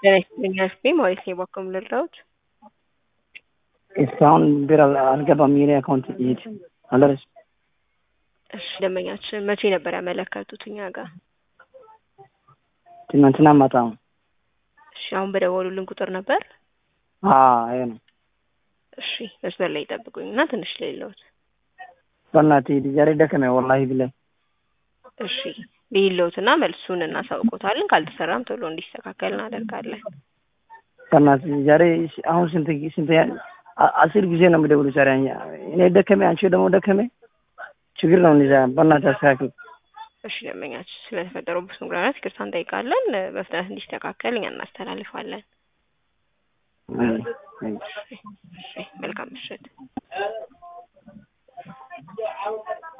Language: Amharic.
ጤና ይስጥልኝ አስቤ ማለት ነው የባከሙ ልርዳዎት እስካሁን ብር አልገባም። የኔ አካውንት ይሄድ አልደረስ እሺ ደንበኛችን መቼ ነበር ያመለከቱት እኛ ጋር? ትናንትና ማታ ነው። እሺ አሁን በደወሉልን ቁጥር ነበር? ይሄ ነው። እሺ መስመር ላይ ይጠብቁኝ እና ትንሽ ሌለውት በእናትህ ዛሬ ደከመኝ ወላሂ ብላይ እሺ ሌለውት እና መልሱን እናሳውቆታለን። ካልተሰራም ቶሎ እንዲስተካከል እናደርጋለን። በእናትህ ዛሬ አሁን ስንት ስንት አስር ጊዜ ነው የምደውሉ ዛሬ እኔ ደከመኝ፣ አንቺ ደግሞ ደከመኝ። ችግር ነው እንዲዛ በእናትህ አስተካክል። እሺ ደንበኛችን ስለተፈጠረበት መጉላላት ይቅርታ እንጠይቃለን። በፍጥነት እንዲስተካከል እኛ እናስተላልፋለን። መልካም ምሽት።